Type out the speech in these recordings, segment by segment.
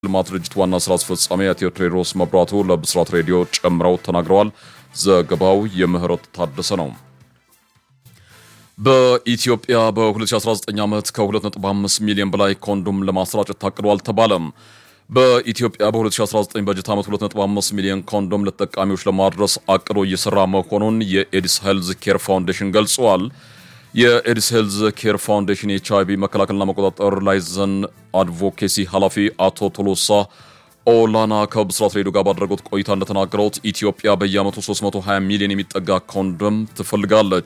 ልማት ድርጅት ዋና ስራ አስፈጻሚ አቶ ቴዎድሮስ መብራቱ ለብስራት ሬዲዮ ጨምረው ተናግረዋል። ዘገባው የምህረት ታደሰ ነው። በኢትዮጵያ በ2019 ዓመት ከ2.5 ሚሊዮን በላይ ኮንዶም ለማሰራጨት ታቅዷል ተባለም። በኢትዮጵያ በ2019 በጀት ዓመት 2.5 ሚሊዮን ኮንዶም ለተጠቃሚዎች ለማድረስ አቅዶ እየሰራ መሆኑን የኤድስ ሄልዝ ኬር ፋውንዴሽን ገልጸዋል። የኤድስ ሄልዝ ኬር ፋውንዴሽን የኤች አይቪ መከላከልና መቆጣጠር ላይዘን አድቮኬሲ ኃላፊ አቶ ቶሎሳ ኦላና ከብስራት ሬዲዮ ጋር ባደረጉት ቆይታ እንደተናገሩት ኢትዮጵያ በየዓመቱ 320 ሚሊዮን የሚጠጋ ኮንዶም ትፈልጋለች።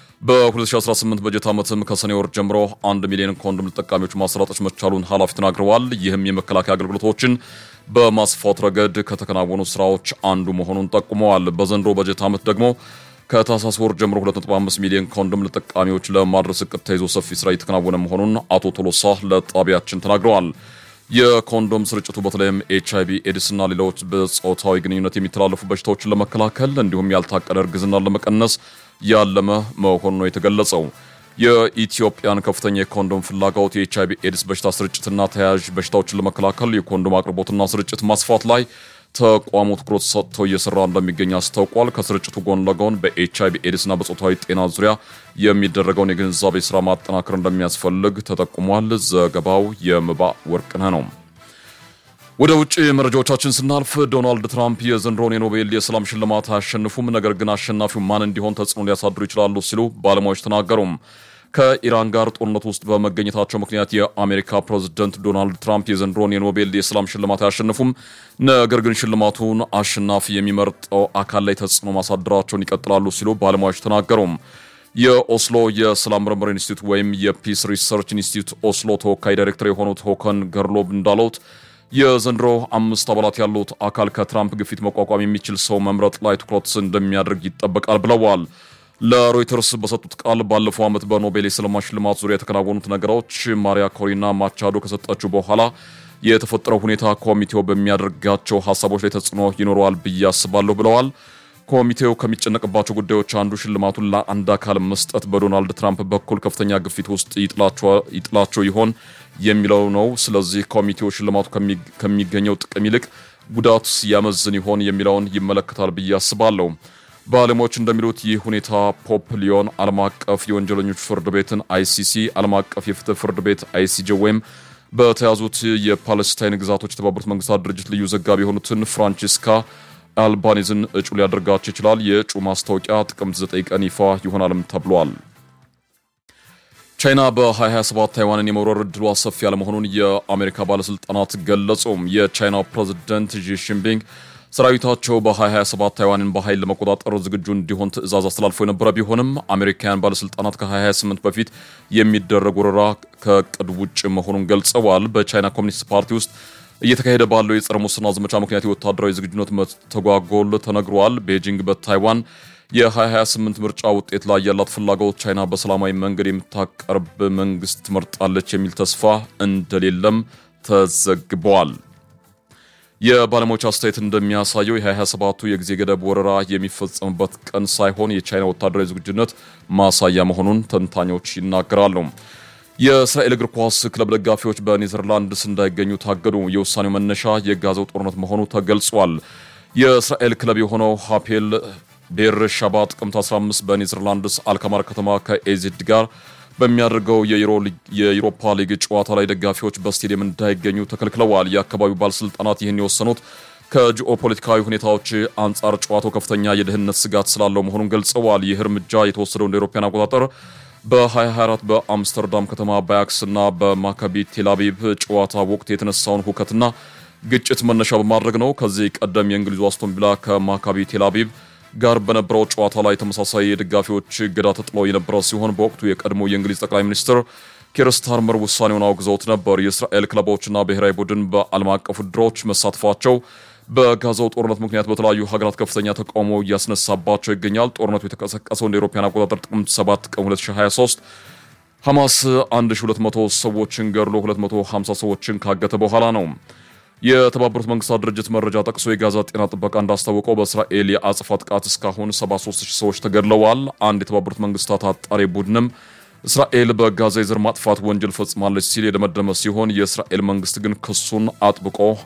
በ2018 በጀት ዓመትም ከሰኔ ወር ጀምሮ 1 ሚሊዮን ኮንዶም ተጠቃሚዎች ማሰራጨት መቻሉን ኃላፊ ተናግረዋል። ይህም የመከላከያ አገልግሎቶችን በማስፋት ረገድ ከተከናወኑ ስራዎች አንዱ መሆኑን ጠቁመዋል። በዘንድሮ በጀት ዓመት ደግሞ ከታህሳስ ወር ጀምሮ 2.5 ሚሊዮን ኮንዶም ለተጠቃሚዎች ለማድረስ እቅድ ተይዞ ሰፊ ስራ እየተከናወነ መሆኑን አቶ ቶሎሳ ለጣቢያችን ተናግረዋል። የኮንዶም ስርጭቱ በተለይም ኤች አይቪ ኤድስ እና ሌሎች በጾታዊ ግንኙነት የሚተላለፉ በሽታዎችን ለመከላከል እንዲሁም ያልታቀደ እርግዝናን ለመቀነስ ያለመ መሆኑ ነው የተገለጸው። የኢትዮጵያን ከፍተኛ የኮንዶም ፍላጎት የኤች አይቪ ኤድስ በሽታ ስርጭትና ተያያዥ በሽታዎችን ለመከላከል የኮንዶም አቅርቦትና ስርጭት ማስፋት ላይ ተቋሙ ትኩረት ሰጥቶ እየሰራ እንደሚገኝ አስታውቋል። ከስርጭቱ ጎን ለጎን በኤች አይቪ ኤድስና በጾታዊ ጤና ዙሪያ የሚደረገውን የግንዛቤ ስራ ማጠናከር እንደሚያስፈልግ ተጠቁሟል። ዘገባው የምባ ወርቅነህ ነው። ወደ ውጭ መረጃዎቻችን ስናልፍ ዶናልድ ትራምፕ የዘንድሮን የኖቤል የሰላም ሽልማት አያሸንፉም፣ ነገር ግን አሸናፊው ማን እንዲሆን ተጽዕኖ ሊያሳድሩ ይችላሉ ሲሉ ባለሙያዎች ተናገሩም። ከኢራን ጋር ጦርነት ውስጥ በመገኘታቸው ምክንያት የአሜሪካ ፕሬዝደንት ዶናልድ ትራምፕ የዘንድሮን የኖቤል የሰላም ሽልማት አያሸንፉም፣ ነገር ግን ሽልማቱን አሸናፊ የሚመርጠው አካል ላይ ተጽዕኖ ማሳደራቸውን ይቀጥላሉ ሲሉ ባለሙያዎች ተናገሩም። የኦስሎ የሰላም ምርምር ኢንስቲትዩት ወይም የፒስ ሪሰርች ኢንስቲትዩት ኦስሎ ተወካይ ዳይሬክተር የሆኑት ሆከን ገርሎብ እንዳሉት የዘንድሮ አምስት አባላት ያሉት አካል ከትራምፕ ግፊት መቋቋም የሚችል ሰው መምረጥ ላይ ትኩረት እንደሚያደርግ ይጠበቃል ብለዋል። ለሮይተርስ በሰጡት ቃል ባለፈው ዓመት በኖቤል የሰላም ሽልማት ዙሪያ የተከናወኑት ነገሮች ማሪያ ኮሪና ማቻዶ ከሰጠችው በኋላ የተፈጠረው ሁኔታ ኮሚቴው በሚያደርጋቸው ሀሳቦች ላይ ተጽዕኖ ይኖረዋል ብዬ አስባለሁ ብለዋል። ኮሚቴው ከሚጨነቅባቸው ጉዳዮች አንዱ ሽልማቱን ለአንድ አካል መስጠት በዶናልድ ትራምፕ በኩል ከፍተኛ ግፊት ውስጥ ይጥላቸው ይሆን የሚለው ነው። ስለዚህ ኮሚቴው ሽልማቱ ከሚገኘው ጥቅም ይልቅ ጉዳት ያመዝን ይሆን የሚለውን ይመለከታል ብዬ አስባለሁ። ባለሙያዎች እንደሚሉት ይህ ሁኔታ ፖፕ ሊዮን ዓለም አቀፍ የወንጀለኞች ፍርድ ቤትን አይሲሲ፣ ዓለም አቀፍ የፍትህ ፍርድ ቤት አይሲጄ ወይም በተያዙት የፓለስታይን ግዛቶች የተባበሩት መንግስታት ድርጅት ልዩ ዘጋቢ የሆኑትን ፍራንቺስካ አልባኒዝን እጩ ሊያደርጋቸው ይችላል። የእጩ ማስታወቂያ ጥቅምት 9 ቀን ይፋ ይሆናልም ተብሏል። ቻይና በ2027 ታይዋንን የመውረር እድሏ ሰፊ ያለመሆኑን የአሜሪካ ባለስልጣናት ገለጹም። የቻይናው ፕሬዝደንት ዢ ጂንፒንግ ሰራዊታቸው በ2027 ታይዋንን በኃይል ለመቆጣጠር ዝግጁ እንዲሆን ትዕዛዝ አስተላልፎ የነበረ ቢሆንም አሜሪካውያን ባለስልጣናት ከ2028 በፊት የሚደረግ ወረራ ከእቅድ ውጭ መሆኑን ገልጸዋል። በቻይና ኮሚኒስት ፓርቲ ውስጥ እየተካሄደ ባለው የጸረ ሙስና ዘመቻ ምክንያት የወታደራዊ ዝግጁነት መተጓጎል ተነግሯል። ቤጂንግ በታይዋን የ2028 ምርጫ ውጤት ላይ ያላት ፍላጎት ቻይና በሰላማዊ መንገድ የምታቀርብ መንግስት ትመርጣለች የሚል ተስፋ እንደሌለም ተዘግበዋል። የባለሙያዎች አስተያየት እንደሚያሳየው የ2027ቱ የጊዜ ገደብ ወረራ የሚፈጸምበት ቀን ሳይሆን የቻይና ወታደራዊ ዝግጁነት ማሳያ መሆኑን ተንታኞች ይናገራሉ። የእስራኤል እግር ኳስ ክለብ ደጋፊዎች በኔዘርላንድስ እንዳይገኙ ታገዱ። የውሳኔው መነሻ የጋዛው ጦርነት መሆኑ ተገልጿል። የእስራኤል ክለብ የሆነው ሃፔል ቤር ሻባ ጥቅምት 15 በኔዘርላንድስ አልካማር ከተማ ከኤዚድ ጋር በሚያደርገው የዩሮፓ ሊግ ጨዋታ ላይ ደጋፊዎች በስቴዲየም እንዳይገኙ ተከልክለዋል። የአካባቢው ባለስልጣናት ይህን የወሰኑት ከጂኦ ፖለቲካዊ ሁኔታዎች አንጻር ጨዋታው ከፍተኛ የደህንነት ስጋት ስላለው መሆኑን ገልጸዋል። ይህ እርምጃ የተወሰደው እንደ አውሮፓውያን አቆጣጠር በ2024 በአምስተርዳም ከተማ በአያክስ እና በማካቢ ቴልአቪቭ ጨዋታ ወቅት የተነሳውን ሁከትና ግጭት መነሻ በማድረግ ነው። ከዚህ ቀደም የእንግሊዙ አስቶን ቪላ ከማካቢ ቴልአቪቭ ጋር በነበረው ጨዋታ ላይ ተመሳሳይ የደጋፊዎች እገዳ ተጥሎ የነበረ ሲሆን በወቅቱ የቀድሞ የእንግሊዝ ጠቅላይ ሚኒስትር ኪር ስታርመር ውሳኔውን አውግዘውት ነበር። የእስራኤል ክለቦችና ብሔራዊ ቡድን በዓለም አቀፍ ውድድሮች መሳተፋቸው በጋዛው ጦርነት ምክንያት በተለያዩ ሀገራት ከፍተኛ ተቃውሞ እያስነሳባቸው ይገኛል። ጦርነቱ የተቀሰቀሰው እንደ አውሮፓውያን አቆጣጠር ጥቅምት 7 ቀን 2023 ሐማስ 1200 ሰዎችን ገድሎ 250 ሰዎችን ካገተ በኋላ ነው። የተባበሩት መንግስታት ድርጅት መረጃ ጠቅሶ የጋዛ ጤና ጥበቃ እንዳስታወቀው በእስራኤል የአጽፋ ጥቃት እስካሁን 73000 ሰዎች ተገድለዋል። አንድ የተባበሩት መንግስታት አጣሪ ቡድንም እስራኤል በጋዛ የዘር ማጥፋት ወንጀል ፈጽማለች ሲል የደመደመ ሲሆን የእስራኤል መንግስት ግን ክሱን አጥብቆ